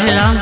राम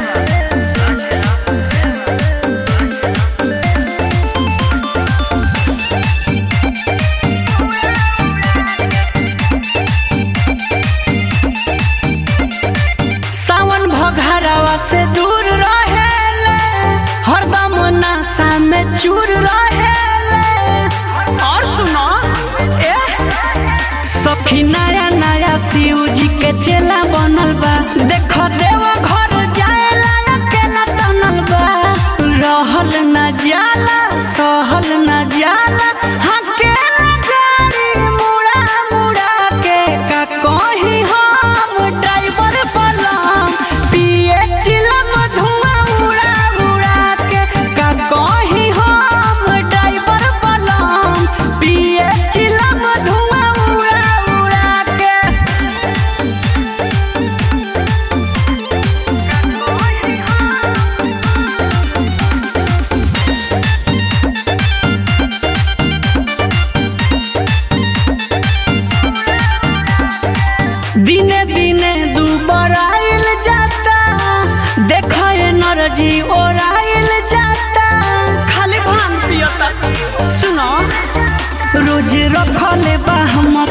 सावन भघारावा से दूर रहेले हरदम नशा में चूर रहेले और सुनो ए सखी नया नया शिव जी के चेला बनल बा देख देव घर जाएला अकेला तनल बा रहल न जाला सहल न जाला हकेला गाड़ी मुड़ा मुड़ा के का कहीं हम ड्राइवर बलम पिए चिलम धुआं उड़ा उड़ा के का कहीं हम ड्राइवर बलम पिए चिलम धुआं उड़ा उड़ा के दिने दिने दुबराइल जाता देखा एनर्जी ओराइल जाता खाली भांग पियता सुनो रोज रखले बा हम